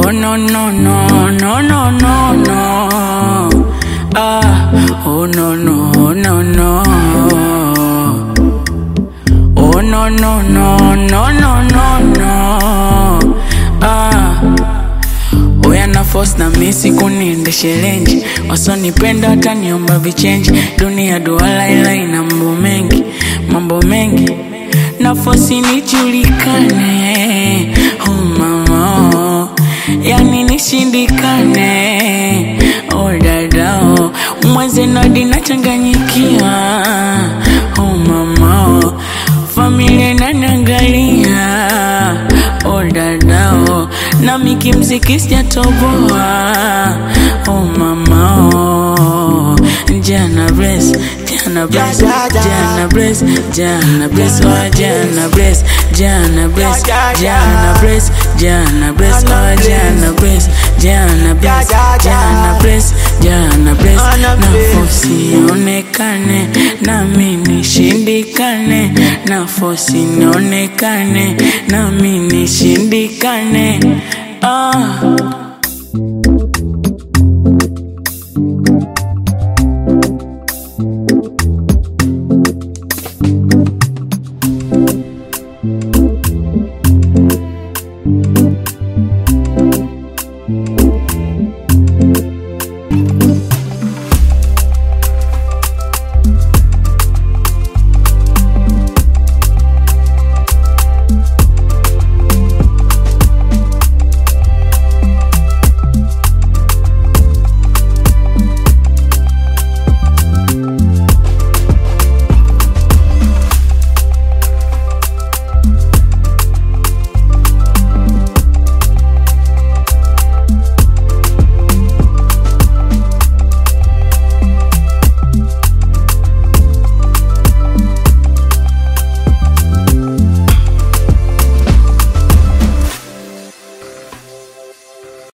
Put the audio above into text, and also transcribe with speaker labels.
Speaker 1: Oh no no no no no no no. Ah, oh no no no no. Oh no no no no no no no. Ah. Oya na force na misi kuniendeshe lenji, wasonipenda wataniomba vichenji. Dunia duala ila ina mambo mengi, mambo mengi na force nijulikane. Oh mama, oh. yani nishindikane. Oh dada, oh. mwenze nadi nachanganyikiwa. Oh mama, oh. familia inaniangalia. Oh dada, oh. nami kimziki sijatoboa. Oh mama, oh. jana bless, jana bless, jana bless, jana bless, oh jana bless, jana bless, jana bless, jana bless, oh jana bless, jana bless, jana bless, jana bless, nafosi ionekane nami nishindikane, nafosi nionekane nami nishindikane, ah.